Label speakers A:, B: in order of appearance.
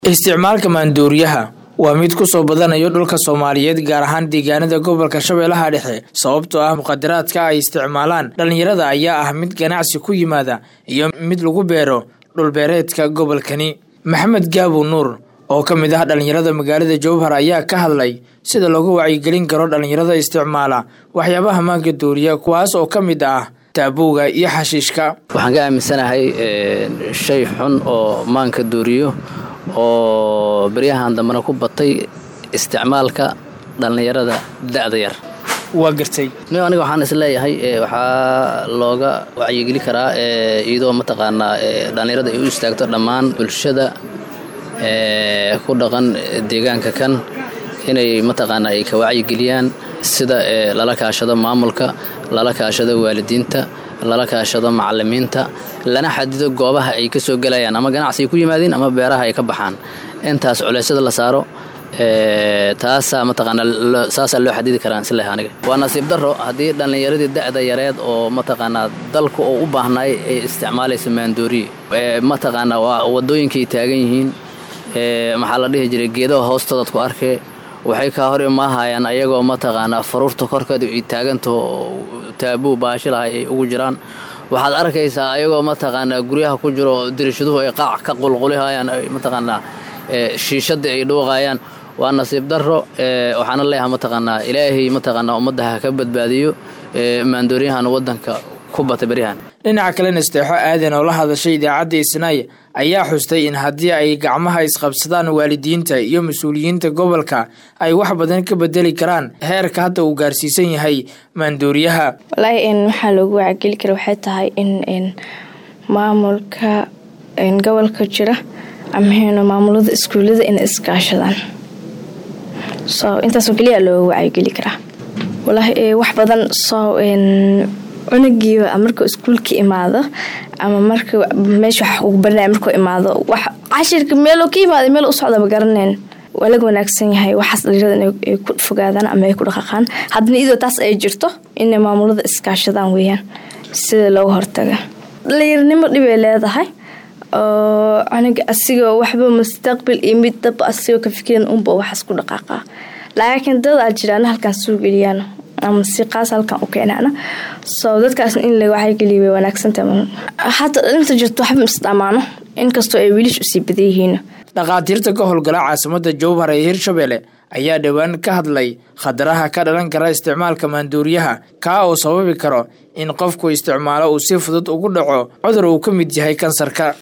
A: isticmaalka maandooriyaha waa mid ku soo badanayo dhulka soomaaliyeed gaar ahaan deegaanada gobolka shabeellaha dhexe sababtoo ah muqadaraadka ay isticmaalaan dhallinyarada ayaa ah mid ganacsi ku yimaada iyo mid lagu beero dhulbeereedka gobolkani maxamed gaabo nuur oo ka mid ah dhallinyarada magaalada jowhar ayaa ka hadlay sida loogu wacyigelin karo dhallinyarada isticmaala waxyaabaha maanka dooriya kuwaas oo ka mid ah taabowga iyo xashiishka
B: waxaan ka aaminsanahay shay xun oo maanka dooriyo oo beryahan dambena ku batay isticmaalka dhallinyarada da'da yar
A: waa gartay
B: n aniga waxaan isleeyahay waxaa looga wacyigeli karaa iyadoo mataqaanaa dhallinyarada ay u istaagto dhammaan bulshada ku dhaqan deegaanka kan inay mataqaanaa ay ka wacyigeliyaan sida lala kaashado maamulka lala kaashado waalidiinta lala kaashado macalimiinta lana xadido goobaha ay ka soo gelayaan ama ganacsi ay ku yimaadeen ama beeraha ay ka baxaan intaas culeysyada la saaro taasaa mataqaanaa saasaa loo xadidi karaa isleh aniga waa nasiib darro haddii dhallinyaradii da'da yareed oo mataqaanaa dalku oo u baahnaay ay isticmaalayso maandooriye mataqaanaa waa wadooyinkay taagan yihiin maxaa la dhihi jiray geedaha hoostoodaad ku arkee waxay kaa hor imaahayaan ayagoo mataqaanaa faruurta korkeeda ay taagantaho taabuu baashilahay ay ugu jiraan waxaad arkaysaa ayagoo mataqaanaa guryaha ku jiro dirishaduhu ay qaac ka qulqulihayaan mataqaanaa shiishadii ay dhuuqayaan waa nasiib darro waxaana leeyahay mataqaanaa ilaahay mataqaanaa ummadda ha ka badbaadiyo maandooriyahan waddanka ku bata beryahan
A: dhinaca kalena isteexo aadan oo la hadashay idaacadda isnaay ayaa xustay in haddii ay gacmaha isqabsadaan waalidiinta iyo mas-uuliyiinta gobolka ay wax badan ka bedeli karaan heerka hadda uu gaarsiisan yahay maandooriyaha
C: walaahi waxaa loogu wacageli kara waxay tahay in maamulka gobolka jira ama maamulada iskuullada inay iskaashadaan so intaasoo keliya looga wacyigeli karaa walaahi wax badan soo cunugiiba markuu iskuulka imaado ama marka meesha wax ugu baranaya markuu imaado wax cashirka meeloo ka imaada meel u socdaba garaneen waa laga wanaagsan yahay waxaas dhalinyarada ay ku fogaadaan ama ay ku dhaqaqaan haddana idoo taas ay jirto inay maamulada iskaashadaan weeyaan sida looga hortaga dhalinyaranimo dhibay leedahay oo cunuga asigoo waxba mustaqbil iyo mid daba asigoo ka fikiran unba waxaas ku dhaqaaqaa laakiin dad aa jiraan halkaan soo geliyaan ama si qaas halkan u keenaana soo dadkaasna in la wacyageliya way wanaagsantahay hata inta jirto waxba isdhamaano inkastoo ay wiilish usii badan yihiin
A: dhakhaatiirta ka howlgala caasimada jowhar ee hirshabelle ayaa dhowaan ka hadlay khataraha ka dhalan kara isticmaalka maandooriyaha kaa oo sababi karo in qofku isticmaalo uu si fudud ugu dhaco cudur uu ka mid yahay kansarka